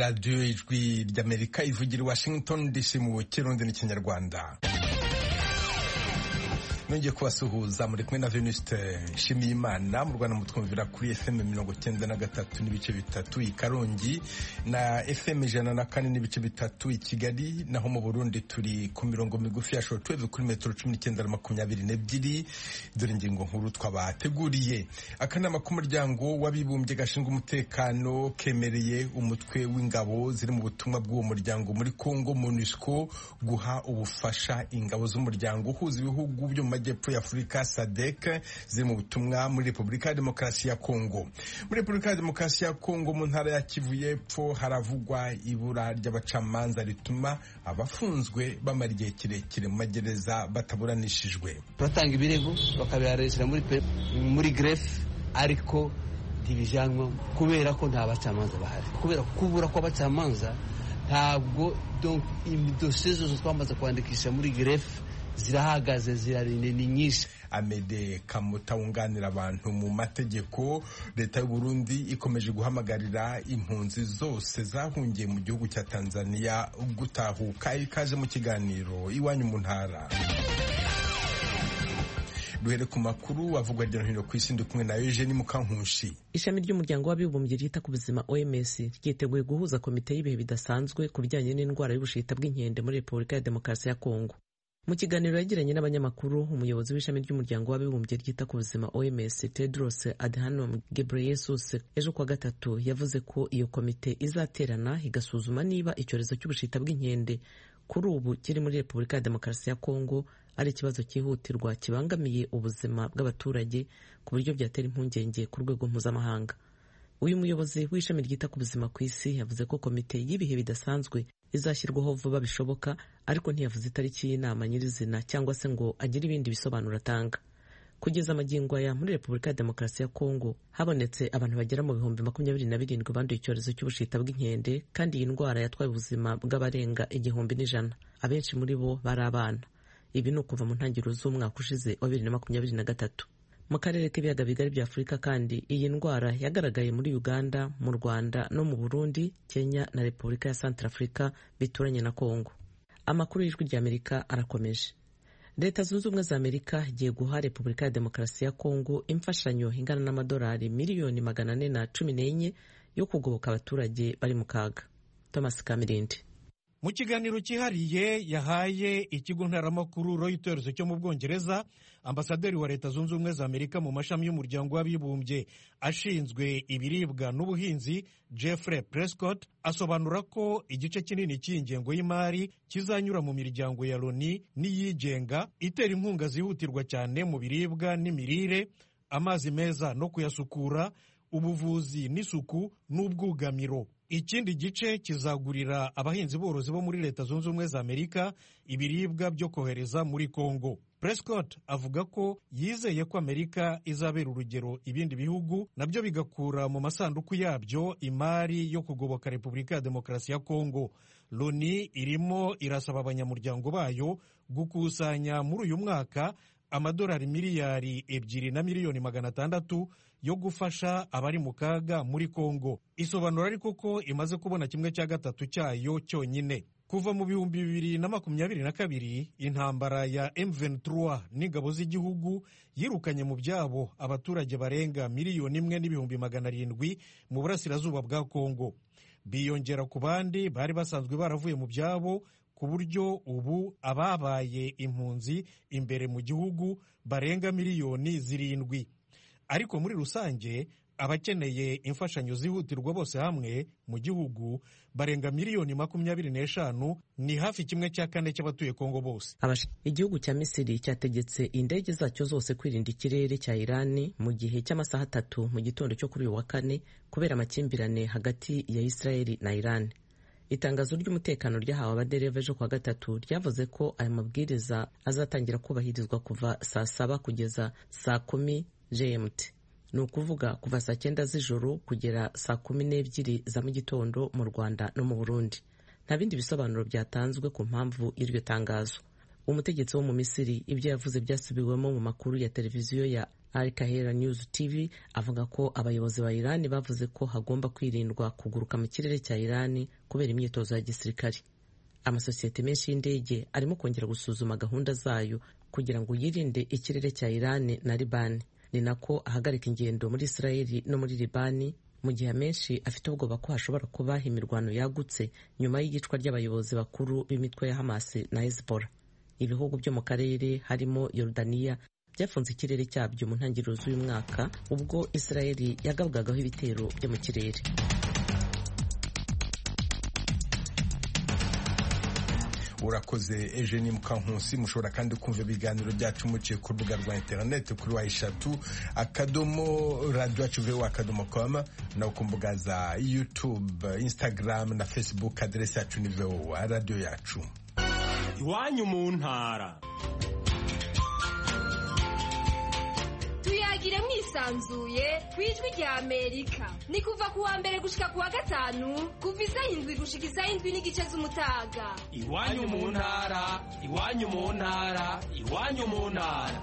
radiyo ijwi ry'amerika ivugira i washington dc mu kirundi n'ikinyarwanda nongeye kubasuhuza muri kumwe na venuste nshimiyimana mu rwanda mutwumvira kuri fm mirongo cyenda na gatatu n'ibice bitatu i karongi na fm ijana na kane n'ibice bitatu i kigali naho mu burundi turi ku mirongo migufi ya shortwave kuri metero cumi n'icyenda na makumyabiri n'ebyiri dore ingingo nkuru twabateguriye akanama k'umuryango w'abibumbye gashinzwe umutekano kemereye umutwe w'ingabo ziri mu butumwa bw'uwo muryango muri congo monusco guha ubufasha ingabo z'umuryango uhuza ibihugu byo mu majyepfo ya afurika sadek ziri mu butumwa muri repubulika ya demokarasi ya kongo muri repubulika ya demokarasi ya kongo mu ntara ya kivu y'epfo haravugwa ibura ry'abacamanza rituma abafunzwe bamara igihe kirekire mu magereza bataburanishijwe turatanga ibirego bakabiharesera muri muri grefe ariko ntibijanwa kubera ko nta bacamanza bahari kubera kubura kw'abacamanza ntabwo dosiye zose twamaze kwandikisha muri grefe zirahagaze zirarinde ni nyinshi amede kamuta wunganira abantu mu mategeko leta y'u Burundi ikomeje guhamagarira impunzi zose zahungiye mu gihugu cya tanzania gutahuka ikaje mu kiganiro iwanyu mu ntara duhere ku makuru avugwa hirya no hino ku isi ndi kumwe na Eugenie Mukankushi ishami ry'umuryango w'abibumbye ryita ku buzima OMS ryiteguye guhuza komite y'ibihe bidasanzwe ku bijyanye n'indwara y'ubushita bw'inkende muri Repubulika ya Demokarasi ya Kongo mu kiganiro yagiranye n'abanyamakuru umuyobozi w'ishami ry'umuryango w'abibumbye ryita ku buzima OMS Tedros Adhanom Ghebreyesus ejo kuwa gatatu yavuze ko iyo komite izaterana igasuzuma niba icyorezo cy'ubushita bw'inkende kuri ubu kiri muri Repubulika ya Demokarasi ya Kongo ari ikibazo cyihutirwa kibangamiye ubuzima bw'abaturage ku buryo byatera impungenge ku rwego mpuzamahanga uyu muyobozi w'ishami ryita ku buzima ku isi yavuze ko komite y'ibihe bidasanzwe izashyirwaho vuba bishoboka ariko ntiyavuze itariki y'inama nyirizina cyangwa se ngo agire ibindi bisobanuro atanga kugeza amagingo aya muri repubulika ya demokarasi ya kongo habonetse abantu bagera mu bihumbi makumyabiri na birindwi banduye icyorezo cy'ubushita bw'inkende kandi iyi ndwara yatwaye ubuzima bw'abarenga igihumbi n'ijana abenshi muri bo bari abana ibi ni ukuva mu ntangiriro z'umwaka ushize wa bibiri na makumyabiri na gatatu mu karere k'ibiyaga bigari bya afurika kandi iyi ndwara yagaragaye muri uganda mu rwanda no mu burundi kenya na repubulika ya santarafurika bituranye na kongo amakuru y'ijwi ry'amerika arakomeje leta zunze ubumwe za amerika igiye guha repubulika ya demokarasi ya kongo imfashanyo ingana n'amadolari miliyoni magana ane na cumi n'enye yo kugoboka abaturage bari mu kaga thomas kamirindi mu kiganiro cyihariye yahaye ikigo ntaramakuru Reuters cyo mu bwongereza ambasaderi wa leta zunze ubumwe za amerika mu mashami y'umuryango w'abibumbye ashinzwe ibiribwa n'ubuhinzi Jeffrey Prescott asobanura ko igice kinini cy'ingengo y'imari kizanyura mu miryango ya loni n'iyigenga itera inkunga zihutirwa cyane mu biribwa n'imirire amazi meza no kuyasukura ubuvuzi n'isuku n'ubwugamiro ikindi gice kizagurira abahinzi borozi bo muri leta zunze ubumwe za amerika ibiribwa byo kohereza muri congo prescott avuga ko yizeye ko amerika izabera urugero ibindi bihugu nabyo bigakura mu masanduku yabyo imari yo kugoboka repubulika ya demokarasi ya congo loni irimo irasaba abanyamuryango bayo gukusanya muri uyu mwaka amadolari miliyari ebyiri na miliyoni magana atandatu yo gufasha abari mu kaga muri Kongo isobanura ariko ko imaze kubona kimwe cya gatatu cyayo cyonyine kuva mu bihumbi bibiri na makumyabiri na kabiri intambara ya M23 n'ingabo z'igihugu yirukanye mu byabo abaturage barenga miliyoni imwe n'ibihumbi magana arindwi mu burasirazuba bwa Kongo biyongera ku bandi bari basanzwe baravuye mu byabo ku buryo ubu ababaye impunzi imbere mu gihugu barenga miliyoni zirindwi ariko muri rusange abakeneye imfashanyo zihutirwa bose hamwe mu gihugu barenga miliyoni makumyabiri n'eshanu ni hafi kimwe cya kane cy'abatuye kongo bose igihugu cya misiri cyategetse indege zacyo zose kwirinda ikirere cya irani mu gihe cy'amasaha atatu mu gitondo cyo kuri uyu wa kane kubera amakimbirane hagati ya israeli na irani itangazo ry'umutekano ryahawe abadereva ejo kuwa gatatu ryavuze ko aya mabwiriza azatangira kubahirizwa kuva saa saba kugeza saa kumi gmt ni ukuvuga kuva saa cyenda z'ijoro kugera saa kumi n'ebyiri za mu gitondo mu rwanda no mu burundi nta bindi bisobanuro byatanzwe ku mpamvu y'iryo tangazo umutegetsi wo mu misiri ibyo yavuze byasubiwemo mu makuru ya televiziyo ya Al Kahera News TV avuga ko abayobozi ba Irani bavuze ko hagomba kwirindwa kuguruka mu kirere cya Irani kubera imyitozo ya gisirikare amasosiyete menshi y'indege arimo kongera gusuzuma gahunda zayo kugira ngo yirinde ikirere cya Irani na Libani ni nako ahagarika ingendo muri Israeli no muri Libani mu gihe amenshi afite ubwoba ko hashobora kuba imirwano yagutse nyuma y'iyicwa ry'abayobozi bakuru b'imitwe ya Hamas na Hezbollah ibihugu byo mu karere harimo Yorodaniya byafunze ikirere cyabyo mu ntangiriro z'uyu mwaka ubwo Israeli yagabwagaho ibitero byo mu kirere urakoze Eugenie Mukankusi mushobora kandi kumva ibiganiro byacu muciye ku rubuga rwa interineti kuri wa eshatu akadomo radiyo yacu vewa akadomo komu no ku mbuga za yutube instagram na facebook aderesi yacu ni vewa radiyo yacu iwanyu mu ntara tuyagire mwisanzuye ku ijwi rya amerika ni kuva ku wa mbere gushika ku wa gatanu kuva isaha indwi gushika isaha indwi n'igice z'umutaga iwanyu mu ntara iwanyu mu ntara iwanyu mu ntara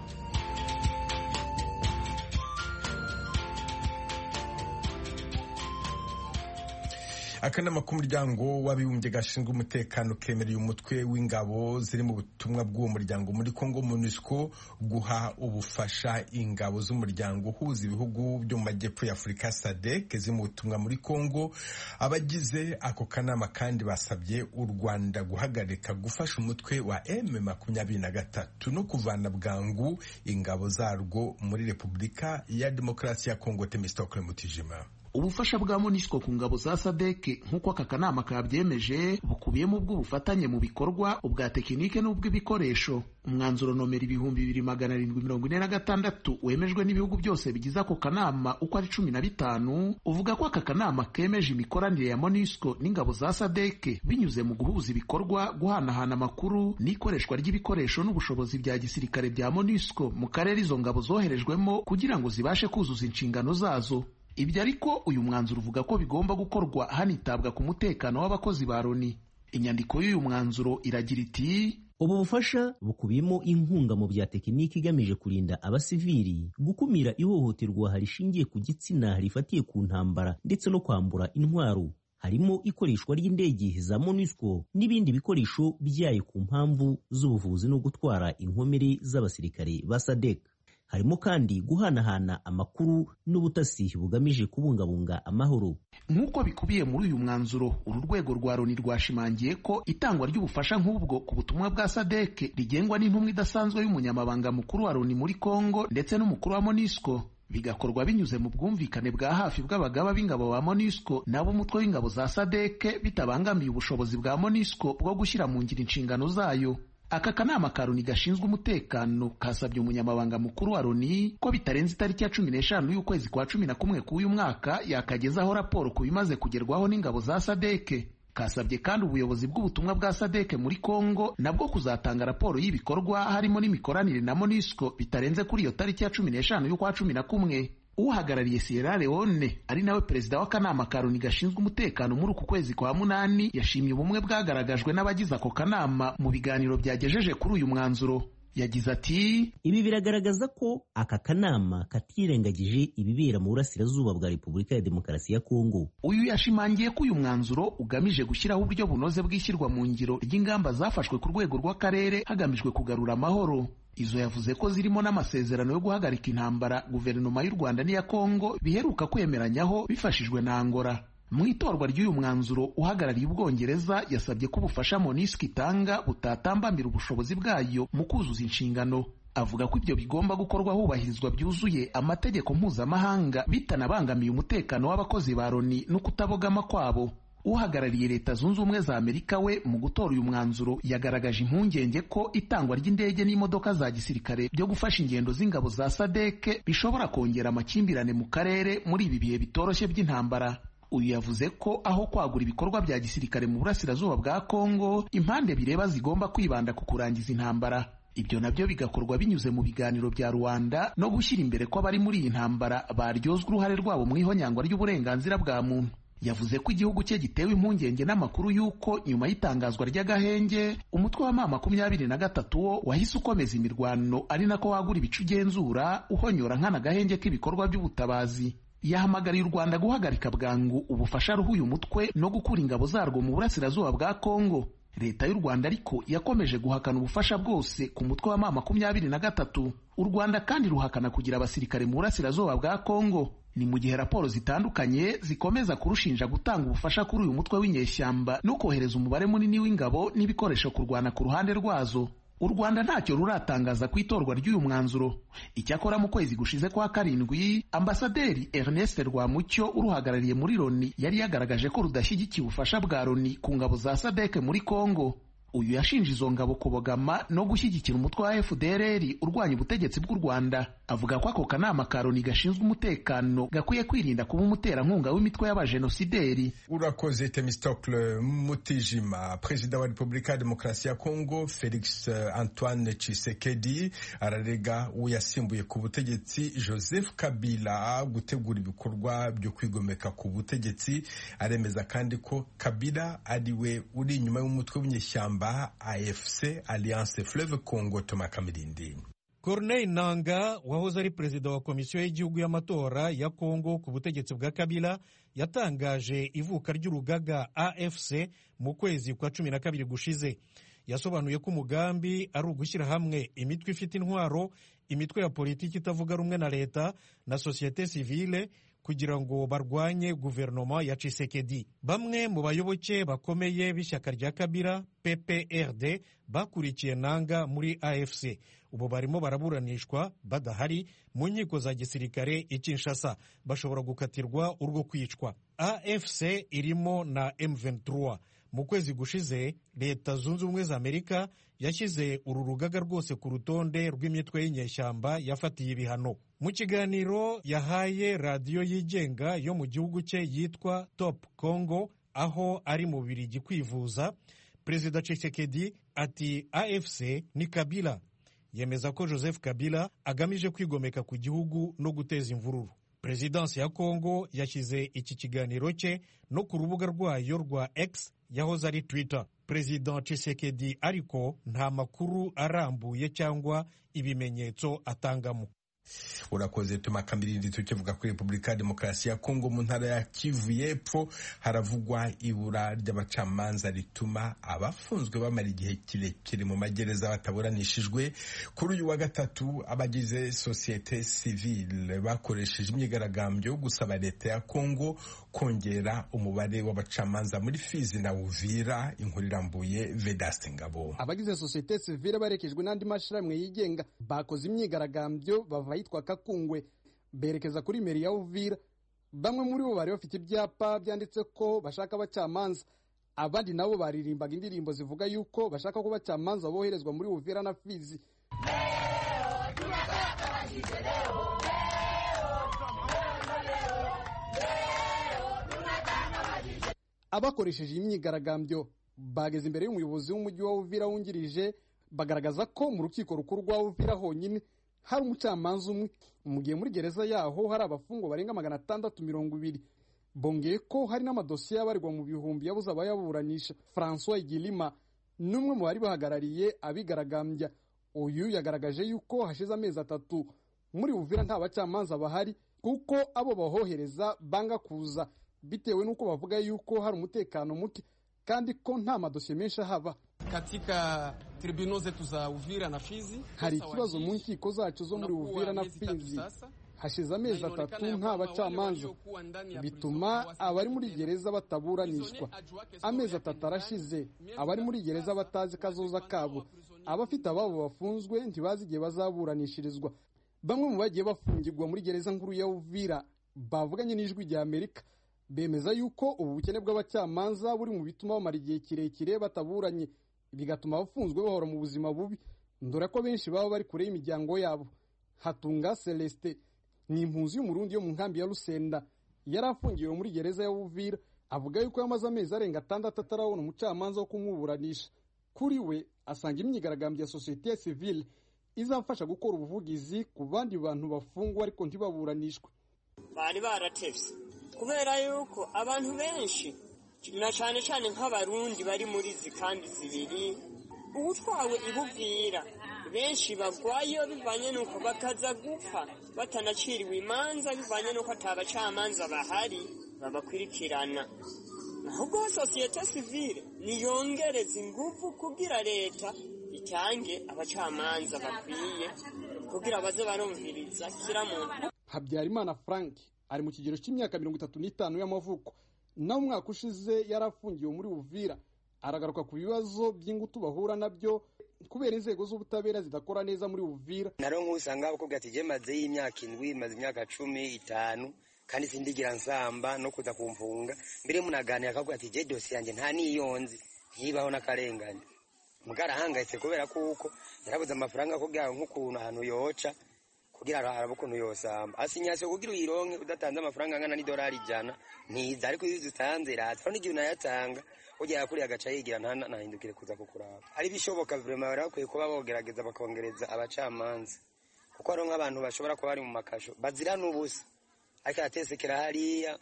akanama k'umuryango w'abibumbye gashinzwe umutekano kemereye umutwe w'ingabo ziri mu butumwa bw'uwo muryango muri congo monusco guha ubufasha ingabo z'umuryango uhuza ibihugu byo mu majyepfo ya afurika sadek ziri mu butumwa muri congo abagize ako kanama kandi basabye u rwanda guhagarika gufasha umutwe wa m makumyabiri na gatatu no kuvana bwangu ingabo zarwo muri repubulika ya demokarasi ya congo temistokle mutijima ubufasha bwa monisco ku ngabo za sadeke nk'uko aka kanama kabyemeje bukubiyemo ubw'ubufatanye mu bikorwa ubwa tekinike n'ubw'ibikoresho umwanzuro nomero ibihumbi bibiri magana arindwi mirongo ine na gatandatu wemejwe n'ibihugu byose bigize ako kanama uko ari cumi na bitanu uvuga ko aka kanama kemeje imikoranire ya monisco n'ingabo za sadeke binyuze mu guhuza ibikorwa guhanahana amakuru n'ikoreshwa ry'ibikoresho n'ubushobozi bya gisirikare bya monisco mu karere izo ngabo zoherejwemo kugira ngo zibashe kuzuza inshingano zazo ibyo ariko uyu mwanzuro uvuga ko bigomba gukorwa hanitabwa ku mutekano w'abakozi ba loni inyandiko y'uyu mwanzuro iragira iti ubu bufasha bukubiyemo inkunga mu bya tekiniki igamije kurinda abasivili gukumira ihohoterwa rishingiye ku gitsina rifatiye ku ntambara ndetse no kwambura intwaro harimo ikoreshwa ry'indege za MONUSCO n'ibindi bikoresho byayo ku mpamvu z'ubuvuzi no gutwara inkomere z'abasirikare ba SADC harimo kandi guhanahana amakuru n'ubutasi bugamije kubungabunga amahoro nk'uko bikubiye muri uyu mwanzuro uru rwego rwa loni rwashimangiye ko itangwa ry'ubufasha nk'ubwo ku butumwa bwa sadeke rigengwa n'intumwa idasanzwe y'umunyamabanga mukuru wa loni muri congo ndetse n'umukuru wa monisco bigakorwa binyuze mu bwumvikane bwa hafi bw'abagaba b'ingabo ba monisco nabo umutwe w'ingabo za sadeke bitabangamiye ubushobozi bwa monisco bwo gushyira mu ngiro inshingano zayo aka kanama ka loni gashinzwe umutekano kasabye umunyamabanga mukuru wa loni ko bitarenze itariki ya cumi n'eshanu y'ukwezi kwa cumi na kumwe k'uyu mwaka yakagezaho raporo ku bimaze kugerwaho n'ingabo za sadeke kasabye kandi ubuyobozi bw'ubutumwa bwa sadeke muri congo nabwo kuzatanga raporo y'ibikorwa harimo n'imikoranire na monisco bitarenze kuri iyo tariki ya cumi n'eshanu y'ukwa cumi na kumwe uhagarariye Sierra Leone ari nawe perezida w'akanama ka Loni gashinzwe umutekano muri uku kwezi kwa munani yashimye ubumwe bwagaragajwe n'abagize ako kanama mu biganiro byagejeje kuri uyu mwanzuro yagize ati ibi biragaragaza ko aka kanama katirengagije ibibera mu burasirazuba bwa repubulika ya demokarasi ya kongo uyu yashimangiye ko uyu mwanzuro ugamije gushyiraho uburyo bunoze bw'ishyirwa mu ngiro ry'ingamba zafashwe ku rwego rw'akarere hagamijwe kugarura amahoro izo yavuze ko zirimo n'amasezerano yo guhagarika intambara guverinoma y'u rwanda n'iya kongo biheruka kwemeranyaho bifashijwe na angola mu itorwa ry'uyu mwanzuro uhagarariye ubwongereza yasabye ko ubufasha monisco itanga butatambamira ubushobozi bwayo mu kuzuza inshingano avuga ko ibyo bigomba gukorwa hubahirizwa byuzuye amategeko mpuzamahanga bitanabangamiye umutekano w'abakozi ba loni no kutabogama kwabo uhagarariye leta zunze ubumwe za amerika we mu gutora uyu mwanzuro yagaragaje impungenge ko itangwa ry'indege n'imodoka za gisirikare byo gufasha ingendo z'ingabo za sadeke bishobora kongera amakimbirane mu karere muri ibi bihe bitoroshye by'intambara uyu yavuze ko aho kwagura ibikorwa bya gisirikare mu burasirazuba bwa kongo impande bireba zigomba kwibanda ku kurangiza intambara ibyo nabyo bigakorwa binyuze mu biganiro bya rwanda no gushyira imbere ko abari muri iyi ntambara baryozwa uruhare rwabo mu ihonyangwa ry'uburenganzira bwa muntu yavuze ko igihugu cye gitewe impungenge n'amakuru y'uko nyuma y'itangazwa ry'agahenge umutwe wa ma makumyabiri na gatatu wo wahise ukomeza imirwano ari nako wagura ibice ugenzura uhonyora nkana agahenge k'ibikorwa by'ubutabazi yahamagariye u rwanda guhagarika bwangu ubufasha ruha uyu mutwe no gukura ingabo zarwo mu burasirazuba bwa kongo leta y'u rwanda ariko yakomeje guhakana ubufasha bwose ku mutwe wa ma makumyabiri na gatatu u rwanda kandi ruhakana kugira abasirikare mu burasirazuba bwa kongo ni mu gihe raporo zitandukanye zikomeza kurushinja gutanga ubufasha kuri uyu mutwe w'inyeshyamba no kohereza umubare munini w'ingabo n'ibikoresho kurwana ku ruhande rwazo u rwanda ntacyo ruratangaza ku itorwa ry'uyu mwanzuro icyakora mu kwezi gushize kwa karindwi ambasaderi ernest rwamucyo uruhagarariye muri loni yari yagaragaje ko rudashyigikiye ubufasha bwa loni ku ngabo za sadek muri kongo uyu yashinje izo ngabo kubogama no gushyigikira umutwe wa fdrr urwanya ubutegetsi bw'u rwanda avuga ko ako kanama ka loni gashinzwe umutekano gakwiye kwirinda kuba umuterankunga w'imitwe y'abajenosideri urakoze temistocle mutijima perezida wa repubulika ya demokarasi ya kongo felix antoine chisekedi ararega uwo yasimbuye ku butegetsi joseph kabila gutegura ibikorwa byo kwigomeka ku butegetsi aremeza kandi ko kabila ari we uri inyuma y'umutwe w'inyeshyamba afc alliance fleuve congo toma kamirindi Corneille Nanga wahoze ari perezida wa komisiyo y'igihugu y'amatora ya Kongo ku butegetsi bwa Kabila yatangaje ivuka ry'urugaga AFC mu kwezi kwa cumi na kabiri gushize yasobanuye ko umugambi ari ugushyira hamwe imitwe ifite intwaro imitwe ya politiki itavuga rumwe na leta na sosiyete sivile kugira ngo barwanye guverinoma ya Tshisekedi. Bamwe mu bayoboke bakomeye b'ishyaka rya Kabila PPRD bakurikiye Nanga muri AFC ubu barimo baraburanishwa badahari mu nkiko za gisirikare i Kinshasa bashobora gukatirwa urwo kwicwa. AFC irimo na M23. Mu kwezi gushize leta zunze ubumwe za Amerika yashyize uru rugaga rwose ku rutonde rw'imitwe y'inyeshyamba yafatiye ibihano. Mu kiganiro yahaye radiyo yigenga yo mu gihugu cye yitwa Top Congo aho ari mu Bubiligi kwivuza, Perezida Tshisekedi ati AFC ni Kabila yemeza ko Joseph Kabila agamije kwigomeka ku gihugu no guteza imvururu. Perezidansi ya Kongo yashyize iki kiganiro cye no ku rubuga rwayo rwa X yahoze ari Twitter. Perezida Tshisekedi ariko nta makuru arambuye cyangwa ibimenyetso atangamo. urakoze tuma kamirindi tukivuga kuri repubulika ya demokarasi ya kongo mu ntara ya kivu y'epfo haravugwa ibura ry'abacamanza rituma abafunzwe bamara igihe kirekire mu magereza bataburanishijwe kuri uyu wa gatatu abagize sosiyete sivile bakoresheje imyigaragambyo yo gusaba leta ya kongo kongera umubare w'abacamanza muri fizi na uvira inkuru irambuye vedaste ngabo abagize sosiyete sivile barekejwe n'andi mashyirahamwe yigenga bakoze imyigaragambyo bava ahitwa kakungwe berekeza kuri meri ya uvira bamwe muri bo bari bafite ibyapa byanditse ko bashaka abacamanza abandi nabo baririmbaga indirimbo zivuga yuko bashaka ko abacamanza boherezwa muri uvira na fizi abakoresheje iyi myigaragambyo bageze imbere y'umuyobozi w'umujyi wa uvira wungirije bagaragaza ko mu rukiko rukuru rwa uvira honyine hari umucamanza umwe mu gihe muri gereza yaho hari abafungwa barenga magana atandatu mirongo ibiri bongeye ko hari n'amadosiye abarirwa mu bihumbi yabuze abayaburanisha francois igilima n'umwe mu bari bahagarariye abigaragambya uyu yagaragaje yuko hashize amezi atatu muri uvira nta bacamanza bahari kuko abo bahohereza banga kuza bitewe n'uko bavuga yuko hari umutekano muke kandi ko nta madosiye menshi ahaba katika tribunal zetu za Uvira na Fizi hari ikibazo mu nkiko zacu zo muri Uvira na Fizi hashize amezi atatu nta bacamanza bituma abari muri gereza bataburanishwa amezi atatu arashize abari muri gereza batazi kazoza kabo abafite ababo bafunzwe ntibazi igihe bazaburanishirizwa bamwe mu bagiye bafungirwa muri gereza nkuru ya Uvira bavuganye n'ijwi rya Amerika bemeza yuko ubu bukene bw'abacamanza buri mu bituma bamara igihe kirekire bataburanye bigatuma abafunzwe bahora mu buzima bubi dore ko benshi baba bari kure y'imiryango yabo hatunga celestin ni impunzi y'umurundi yo mu nkambi ya rusenda yari afungiwe muri gereza ya uvira avuga yuko yamaze amezi arenga atandatu atarabona umucamanza wo kumuburanisha kuri we asanga imyigaragambyo ya sosiyete sivile izafasha gukora ubuvugizi ku bandi bantu bafungwa ariko ntibaburanishwe bari baratevye kubera yuko abantu benshi na cyane cyane nk'abarundi bari muri izi kandi zibiri uwutwawe ibuvira benshi bagwayo bivanye n'uko bakaza gupfa batanaciriwe imanza bivanye n'uko atabacamanza bahari babakurikirana ahubwo sosiyete sivile niyongereza ingufu kugira leta itange abacamanza bakwiye kugira baze barumviriza kiramuntu habyarimana frank ari mu kigero cy'imyaka mirongo itatu n'itanu y'amavuko nawe umwaka ushize yari afungiwe muri uvira aragaruka ku bibazo by'ingutu bahura nabyo kubera inzego z'ubutabera zidakora neza muri uvira naro nk'usanga bakubwira ati je maze y'imyaka indwi maze imyaka cumi itanu kandi sindigira nsamba no kuza kumfunga mbere munaganira akavuga ati je dosi yanjye nta niyonzi ntibaho n'akarengane mugara ahangayitse kubera kuko yarabuze amafaranga kugira nk'ukuntu ahantu yoca kugira arabe ukuntu yosamba asinyasiyo kugira uyironke udatanze amafaranga angana n'idolari ijana ntiza ariko iyo uzitanze iraza aho n'igihe unayatanga ugera kuri agaca yigira ntahindukire kuza kukuraba ari bishoboka vrema bari bakwiye kuba bogerageza bakongereza abacamanza kuko hariho nk'abantu bashobora kuba bari mu makasho bazira n'ubusa ariko aratesekera hariya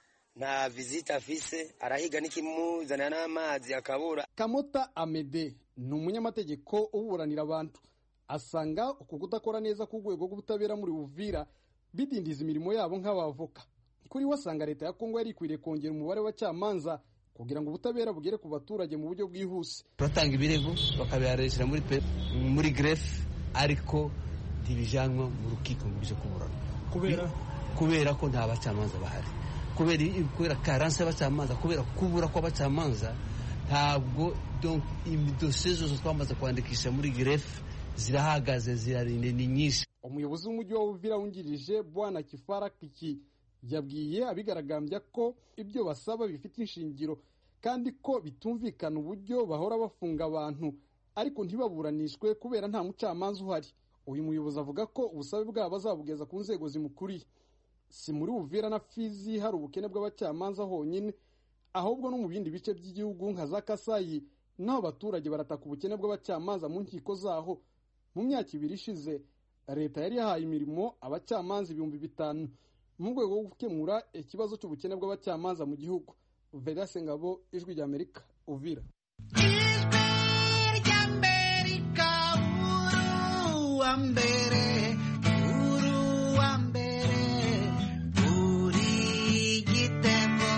nta vizita afise arahiga n'ikimuzanira n'amazi akabura kamota amede ni umunyamategeko uburanira abantu asanga uku kudakora neza k'urwego rw'ubutabera muri uvira bidindiza imirimo yabo nk'abavoka kuri we asanga leta ya kongo yari ikwiriye kongera umubare w'abacamanza kugira ngo ubutabera bugere ku baturage mu buryo bwihuse turatanga ibirego bakabiharesera muri muri grefe ariko ntibijanwa mu rukiko ngo bije kuburana kubera kubera ko nta bacamanza bahari kubera kubera karanse y'abacamanza kubera kubura kw'abacamanza ntabwo dosiye zose twamaze kwandikisha muri grefe zirahagaze zirarinde ni nyinshi umuyobozi w'umujyi wa uvira wungirije bwana kifara kiki yabwiye abigaragambya ko ibyo basaba bifite inshingiro kandi ko bitumvikana uburyo bahora bafunga abantu ariko ntibaburanishwe kubera nta mucamanza uhari uyu muyobozi avuga ko ubusabe bwabo bazabugeza ku nzego zimukuriye si muri uvira na fizi hari ubukene bw'abacamanza honyine ahubwo no mu bindi bice by'igihugu nka za kasayi naho abaturage barataka ubukene bw'abacamanza mu nkiko zaho mu myaka ibiri ishize leta yari yahaye imirimo abacamanza ibihumbi bitanu mu rwego rwo gukemura ikibazo cy'ubukene bw'abacamanza mu gihugu vedase ngabo ijwi ry'amerika uvira mbere uru wa mbere uri gitego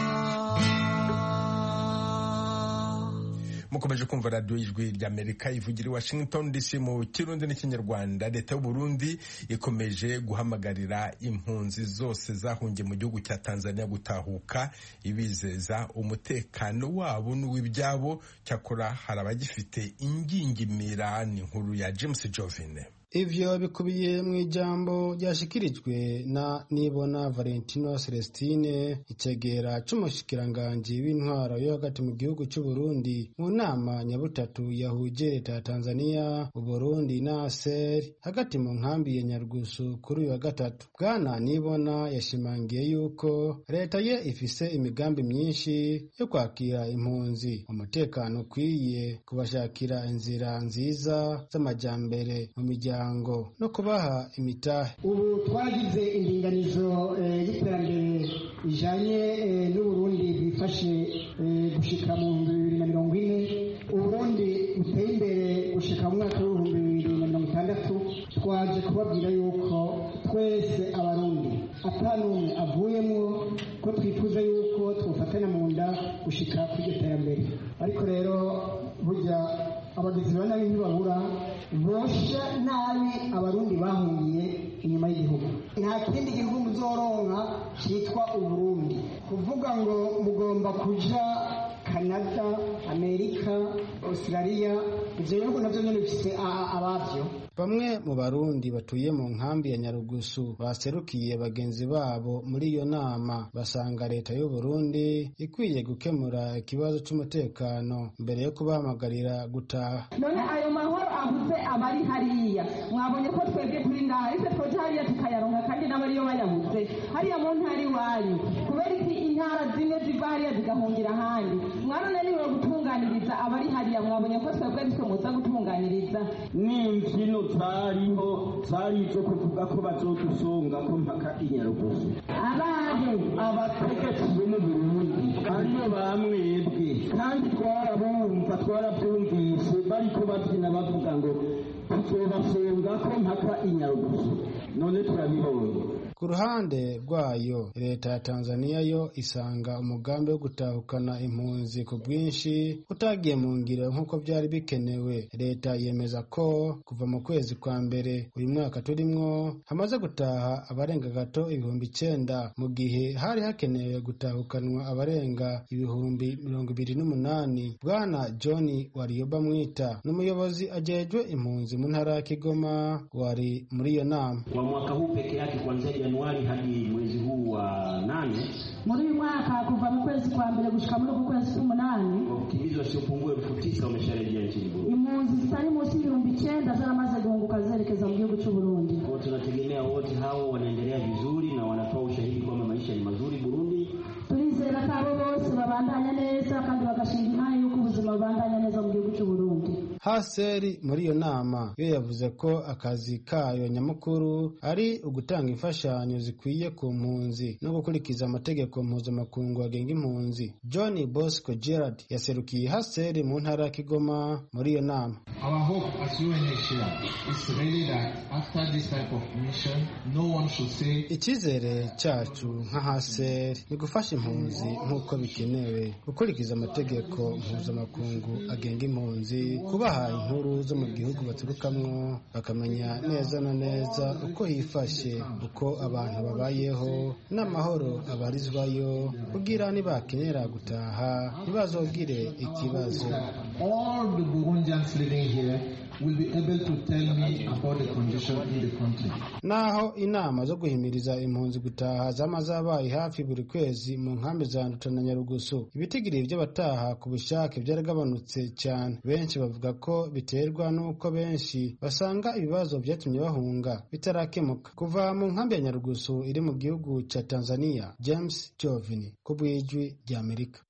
mukomeje kumva radiyo y'ijwi ry'amerika ivugira i washington dc mu kirundi n'ikinyarwanda leta y'u burundi ikomeje guhamagarira impunzi zose zahungiye mu gihugu cya tanzania gutahuka ibizeza umutekano wabo n'uw'ibyabo cyakora hari abagifite ingingimira ni inkuru ya james jovine ivyo bikubiye mu ijambo ryashikirijwe na nibona valentino celestine icegera c'umushikiranganji w'intwaro yo hagati mu gihugu c'uburundi mu nama nyabutatu yahuje leta ya tanzania uburundi na aser hagati mu nkambi ya nyarugusu kuri uyu wa gatatu bwana nibona yashimangiye yuko leta ye ifise imigambi myinshi yo kwakira impunzi umutekano ukwiye kubashakira inzira nziza z'amajambere mu miryango no kubaha imitahe ubu twagize indinganizo y'iterambere rijanye n'uburundi bwifashe gushika mu bihumbi bibiri na mirongo ine uburundi buteye imbere gushika mu mwaka w'ibihumbi bibiri na mirongo itandatu twaje kubabwira yuko twese abarundi ata n'umwe avuyemo ko twifuza yuko twofatanya mu nda gushika kuri iryo terambere ariko rero burya abagizi ba nabi ntibabura bosha nabi abarundi bahungiye inyuma y'igihugu nta kindi gihugu muzoronka cyitwa uburundi kuvuga ngo mugomba kuja canada amerika australia ivyo bihugu navyo nyene bifise abavyo bamwe mu barundi batuye mu nkambi ya nyarugusu baserukiye bagenzi babo muri iyo nama basanga leta y'u Burundi ikwiye gukemura ikibazo c'umutekano mbere yo kubahamagarira gutaha none ayo mahoro avuze abari hariya mwabonye ko twebwe turi ngaha ese twoja hariya tukayaronka kandi n'abariyo bayabuze hariya mu ntara iwanyu kubera iki intara zimwe ziva hariya zigahungira ahandi mwarananiwe gutunganiriza abari hariya mwabonye ko twebwe ari twe muza gutunganiriza n'imbyino zariho zari izo kuvuga ko bazodusunga ko mpaka inyarugusu abahe abategetsi bo mu burundi ariyo bamwebwe kandi twarabumva twarabyumvise bariko babyina bavuga ngo tuzobafunga ko mpaka inyarugusu none turabibonye ku ruhande rwayo leta ya tanzania yo isanga umugambi wo gutahukana impunzi ku bwinshi utagiye mu ngiro nk'uko byari bikenewe leta yemeza ko kuva mu kwezi kwa mbere uyu mwaka turimwo hamaze gutaha abarenga gato ibihumbi icyenda mu gihe hari hakenewe gutahukanwa abarenga ibihumbi mirongo ibiri n'umunani bwana john wariyoba mwita n'umuyobozi ajejwe impunzi mu ntara ya kigoma wari muri iyo nama kwa mwaka huu peke yake kuanzia Januari hadi mwezi huu wa nane muri uyu mwaka kuva mu kwezi kwa mbere gushika muri uku kwezi k'umunani wakimbizi wasiopungua elfu tisa wamesharejea nchini Burundi. impunzi zitari munsi y'ibihumbi icyenda zaramaze guhunguka zerekeza mu gihugu cy'u Burundi. Kwa tunategemea wote hao wanaendelea vizuri na wanatoa ushahidi kwamba maisha ni mazuri Burundi. turizera ko abo bose babandanya neza kandi bagashinga imari y'uko ubuzima bubandanya neza mu gihugu cy'u Burundi. haseri muri iyo nama yo yavuze ko akazi kayo nyamukuru ari ugutanga imfashanyo zikwiye ku mpunzi no gukurikiza amategeko mpuzamakungu agenga impunzi john bosco gerard yaserukiye haseri mu ntara ya kigoma muri iyo nama Our hope as UNHCR is really that after this type of mission, no one should say icyizere cyacu nka haseri ni gufasha impunzi nk'uko bikenewe gukurikiza amategeko mpuzamakungu agenga impunzi kubaha inkuru zo mu gihugu baturukamwo bakamenya neza na neza uko hifashe uko abantu babayeho n'amahoro abarizwayo kugira nibakenera gutaha ntibazogire ikibazo all the Burundians living here will be able to tell me about the condition in the country. naho inama zo guhimiriza impunzi gutaha zama zabaye hafi buri kwezi mu nkambi za nduta na nyarugusu ibitigiri by'abataha ku bushake byaragabanutse cyane benshi bavuga ko biterwa n'uko benshi basanga ibibazo byatumye bahunga bitarakemuka kuva mu nkambi ya nyarugusu iri mu gihugu cya tanzania james jovini ku bw'ijwi ry'amerika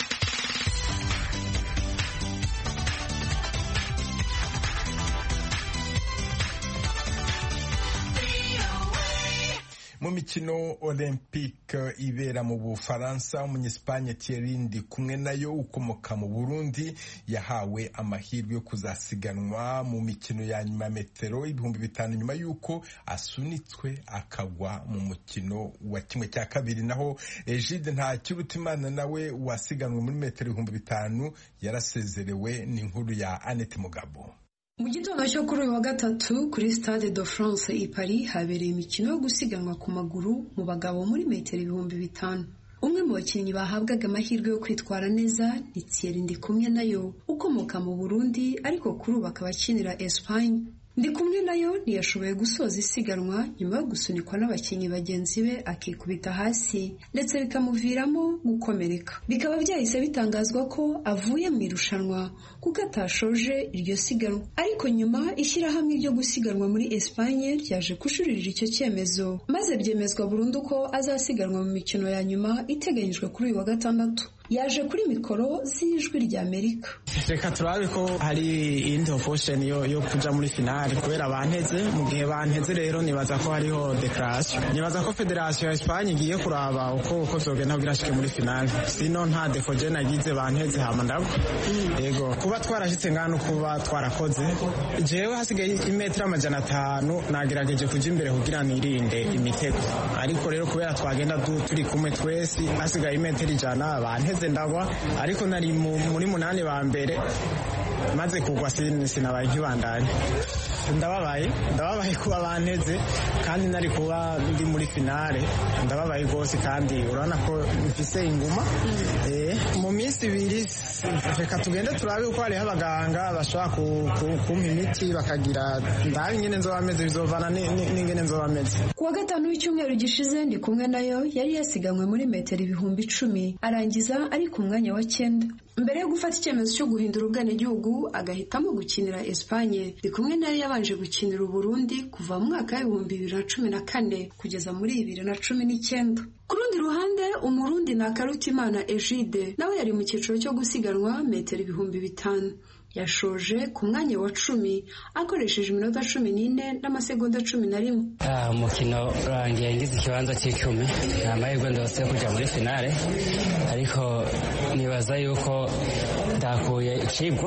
mu mikino olympique ibera mu bufaransa umunyesipanye Thierry ndi kumwe nayo ukomoka mu burundi yahawe amahirwe yo kuzasiganwa mu mikino ya nyuma ya metero ibihumbi bitanu nyuma y'uko asunitswe akagwa mu mukino wa kimwe cya kabiri naho egide nta kirutimana nawe wasiganwe muri metero ibihumbi bitanu yarasezerewe ni inkuru ya annette mugabo mu gitondo cyo kuri uyu wa gatatu kuri stade de france i paris habereye imikino yo gusiganwa ku maguru mu bagabo muri metero ibihumbi bitanu umwe mu bakinnyi bahabwaga amahirwe yo kwitwara neza ni thierry ndikumwe nayo ukomoka mu burundi ariko kuri ubu akaba akinira espagne ndi kumwe nayo ntiyashoboye gusoza isiganwa nyuma yo gusunikwa n'abakinnyi bagenzi be akikubita hasi ndetse bikamuviramo gukomereka bikaba byahise bitangazwa ko avuye mu irushanwa kuko atashoje iryo siganwa ariko nyuma ishyirahamwe ryo gusiganwa muri Espagne ryaje kujuririra icyo cyemezo maze byemezwa burundu ko azasiganwa mu mikino ya nyuma iteganyijwe kuri uyu wa gatandatu yaje kuri mikoro z'ijwi rya amerika reka turabe ko hari iyindi oposheni yo, yo kuja muri finale kubera banteze mu gihe banteze rero nibaza ko hariho dekarasiyo nibaza ko federasiyo ya esipanye igiye kuraba uko uko zogenda kugira ashike muri finale sino nta defo je nagize banteze hama ndagwa yego kuba twarashitse ngano kuba twarakoze jewe hasigaye imetero amajana atanu nagerageje kuja imbere kugira nirinde imitego ariko rero kubera twagenda turi kumwe twese hasigaye imetero ijana banteze ndagwa ariko nari muri munani ba mbere maze kugwa sinabaye nkibandanye ndababaye ndababaye kuba banteze kandi nari kuba ndi muri finale ndababaye rwose kandi urabona ko mfise inguma mu minsi ibiri reka tugende turabe uko hariho abaganga bashobora kumpa imiti bakagira ndabe ingene nzoba meze bizovana n'ingene nzoba meze ku wa gatanu w'icyumweru gishize ndi kumwe nayo yari yasiganwe muri metero ibihumbi icumi arangiza ari ku mwanya wa cyenda mbere yo gufata icyemezo cyo guhindura ubwenegihugu agahitamo gukinira Espagne ndi kumwe nayo yabanje gukinira Uburundi kuva mu mwaka w'ibihumbi bibiri na cumi na kane kugeza muri bibiri na cumi n'icyenda ku rundi rundi ruhande umurundi na karutimana egide nawe yari mu cyiciro cyo gusiganwa metero ibihumbi bitanu yashoje ku mwanya wa cumi akoresheje iminota cumi n'ine n'amasegonda cumi na rimwe umukino urangiye ngize ikibanza cy'icumi ni amahirwe ndose yo kujya muri finale ariko nibaza yuko ndakuye icibwa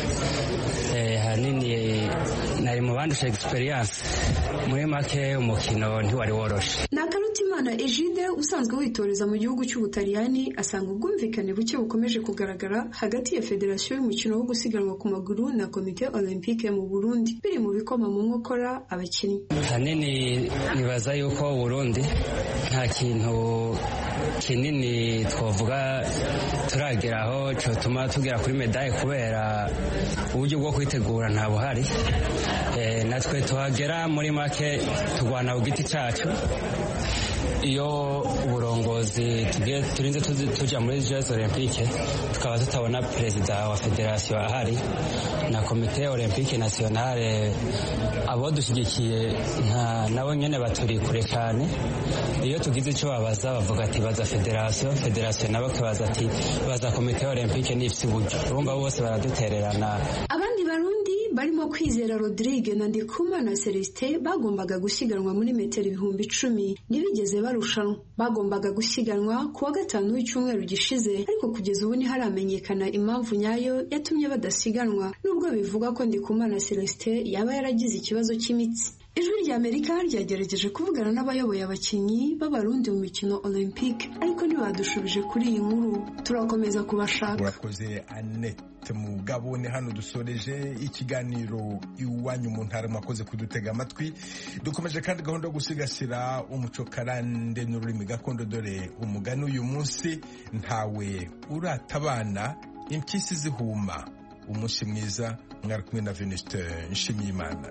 hanini nari mu bandusha egisperiyanse muri make umukino ntiwari woroshe ni akarutimana egide usanzwe witoreza mu gihugu cy'ubutaliyani asanga ubwumvikane buke bukomeje kugaragara hagati ya federasiyo y'umukino wo gusiganwa ku maguru na komite olympique mu burundi biri mu bikoma mu nkokora abakinnyi hanini nibaza yuko burundi nta kintu kinini twavuga turageraho cyotuma tugera kuri medaye kubera uburyo bwo kwitegura nta buhari natwe tuhagera muri make turwana ku giti cyacu iyo uburongozi turinze tujya muri jeux olympique tukaba tutabona perezida wa federasiyo ahari na komite olympique nationale abo dushyigikiye nabo nyine baturi kure cyane iyo tugize icyo babaza bavuga ati baza federasiyo federasiyo nabo bakibaza ati baza komite olympique n'ifite uburyo urumva bose baradutererana abandi barundi barimo kwizera rodrigue na ndikumana celestin bagombaga gusiganwa muri metero ibihumbi icumi ntibigeze barushanwa bagombaga gusiganwa ku wa gatanu w'icyumweru gishize ariko kugeza ubu ntiharamenyekana impamvu nyayo yatumye badasiganwa nubwo bivugwa ko ndikumana celestin yaba yaragize ikibazo cy'imitsi ijwi rya amerika ryagerageje kuvugana n'abayoboye abakinnyi b'abarundi mu mikino olympique ariko ntibadushubije kuri iyi nkuru turakomeza kubashaka urakoze annette mugabo ni hano dusoreje ikiganiro iwanyu mu ntara mwakoze kudutega amatwi dukomeje kandi gahunda yo gusigasira umuco karande n'ururimi gakondo dore umugani uyu munsi ntawe uratabana impyisi zihuma umunsi mwiza mwari kumwe na venuste nshimiyimana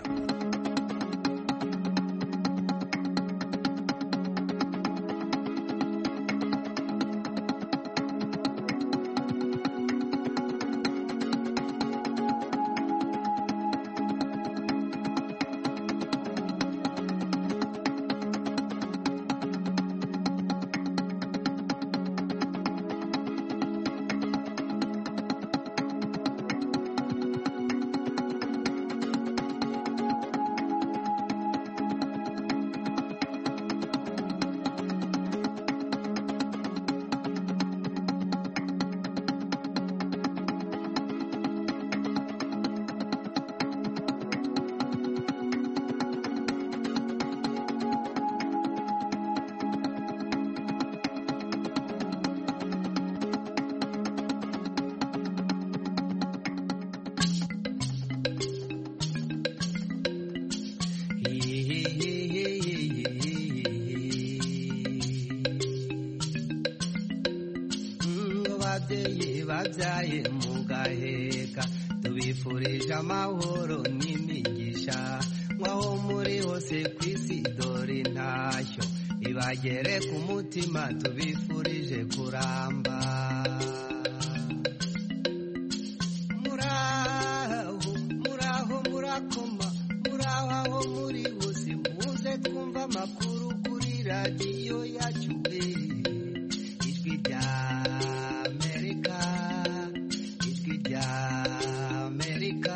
babyaye mugaheka tubifurije amahoro n'imigisha nk'aho muri hose ku isi dore intashyo ibagere ku mutima tubifurije kuramba muraho muraho murakoma muraho aho muri hose muze twumva amakuru kuri radiyo yacu ijwi rya amerika ijwi rya amerika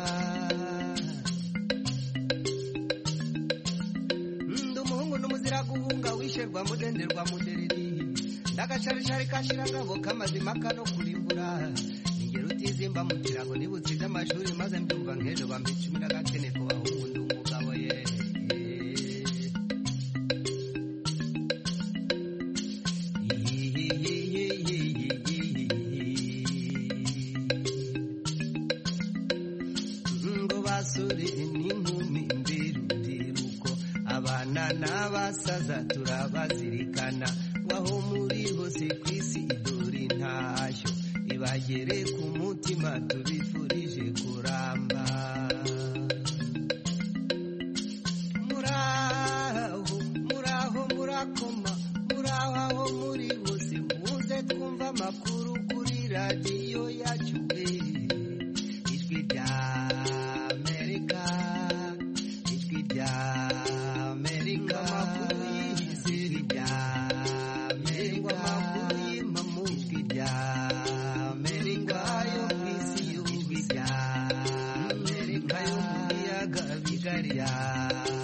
ndi umuhungu n'umuzira guhunga wisherwa mudenderwa mudereri ndagasharishari kashirangabo k'amazima kano kurimbura ingero utizimba mu kirago nibutsize amashuri maze mbyumva nk'ejo bampa icumi n'agakene ku bahungu ndi umugabo ye ngo basore n'inkumi mbirubyiruko abana n'abasaza turabazirikana waho muri hose ku isi dore intashyo ibagere ku mutima tubifurije kuramba muraho muraho murakoma muraho aho muri hose muze twumva amakuru kuri radiyo yacu ijwi rya amerika ijwi rya amerika amakuru y'ijwi rya amerika bulgaria